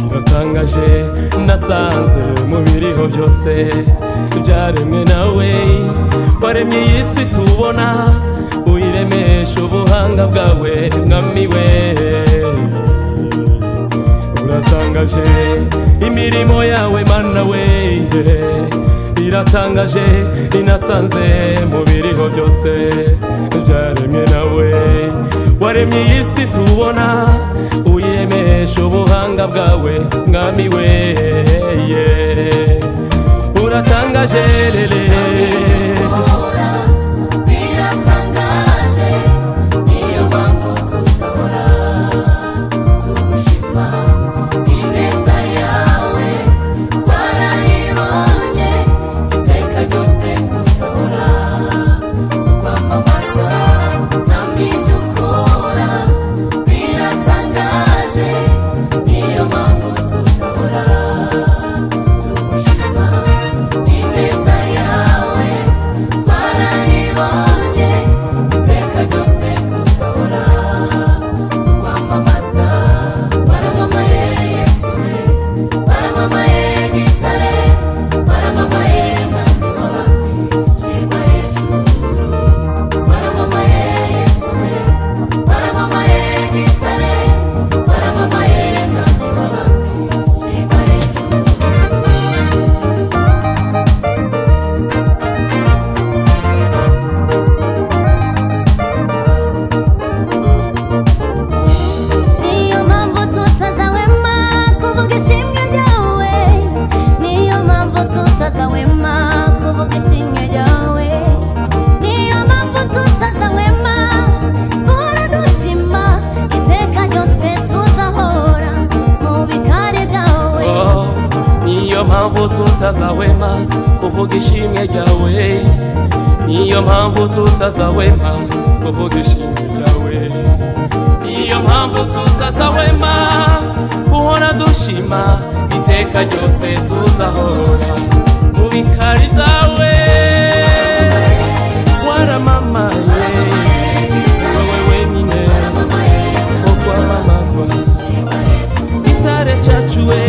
uratangaje nasanze mu biriho byose byaremwe nawe waremye iyi si tubona uyiremesha ubuhanga bwawe mwami we uratangaje imirimo yawe mana we iratangaje inasanze mu biriho byose byaremye nawe waremye iyi si tubona uyiremesha ubuhanga bwawe mwami we uratangaje rere biratangaje niyo mpamvu tuzahora tugushima ineza yawe twarayibonye iteka ryose tuzahora tukwamamaza ntabwo ibyo ukora biratangaje niyo mpamvu tuzahora tugushima ineza yawe twarayibonye iteka ryose tuzahora tukwamamaza baramamaye yesu we baramamaye gitare baramamaye mwami w'abishima hejuru baramamaye yesu we baramamaye gitare baramamaye mwami w'abishima hejuru niyo mpamvu tutazahwema kuvuga ishimwe ryawe niyo mpamvu tutazahwema kuvuga ishimwe ryawe niyo mpamvu tutazahwema guhora dushima iteka ryose tuzahora mu bikari byawe Oh, niyo mpamvu tutazahwema kuvuga ishimwe ryawe niyo mpamvu tutazahwema kuvuga ishimwe ryawe niyo mpamvu tutazahwema guhora dushima iteka ryose tuzahora mu bikari byawe waramamaye wowe wenyine ukwamamazwa gitare cacu we